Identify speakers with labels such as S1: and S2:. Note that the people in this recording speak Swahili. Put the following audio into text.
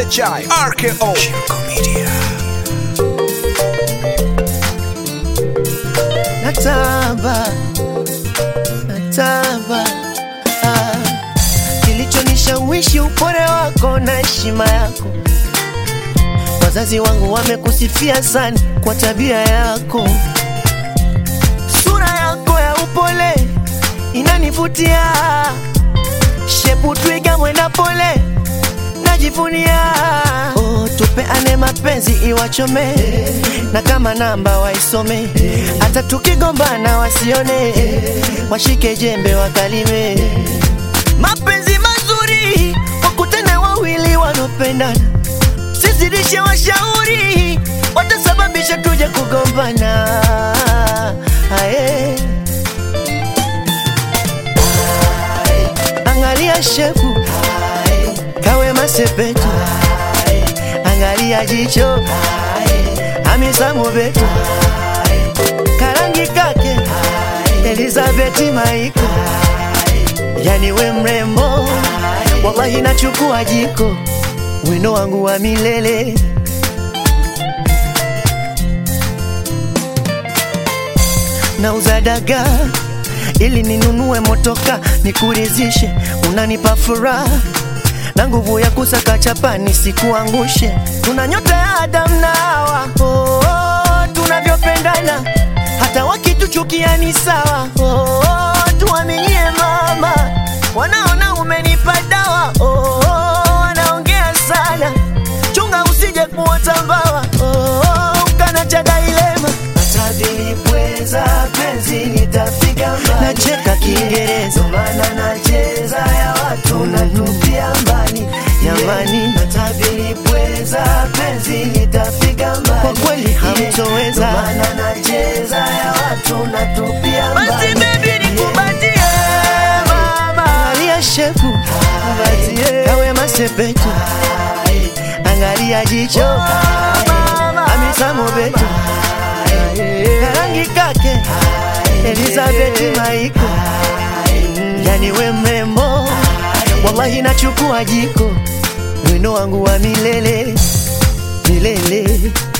S1: SHI RKO Shirko Media
S2: natamba natamba ah. kilichonishawishi upole wako na heshima yako wazazi wangu wamekusifia sana kwa tabia yako sura yako ya upole inanivutia shepu twiga mwenda pole najivunia oh, tupeane mapenzi iwachome na kama namba waisome hata tukigombana wasione washike jembe wakalime mapenzi mazuri wakutane wawili wanaopendana sizidishe washauri watasababisha tuje kugombana aye. angalia shefu kawe masepetu angalia jicho amisamu betu karangi kake elizabeti maiko yani we mrembo wallahi nachukua jiko wino wangu wa milele nauza dagaa ili ninunue motoka nikurizishe, unanipa furaha na nguvu ya kusaka chapa nisikuangushe. Tuna nyota ya Adam na Hawa, oh, oh, tunavyopendana hata wakituchukia ni sawa. Oh, oh, tuaminie mama, wanaona umenipa dawa. Oh, oh, wanaongea sana, chunga usije kuota mbawa. Oh, oh, ukanacha dailema hata vilipweza penzi nitafika mbali. Nacheka Kiingereza maana nacheza ya watu natupia mbali jamani, hata vilipweza penzi nitafika mbali. Kwa kweli hamtoweza maana nacheza ya watu natupia mbali. Basi baby nikubatie mama, angalia shefu kawe masepetu, angalia jicho amisamo betu karangi kake Elizabeth Maiko, yani we mrembo, wallahi nachukua jiko, wino wangu wa milele milele.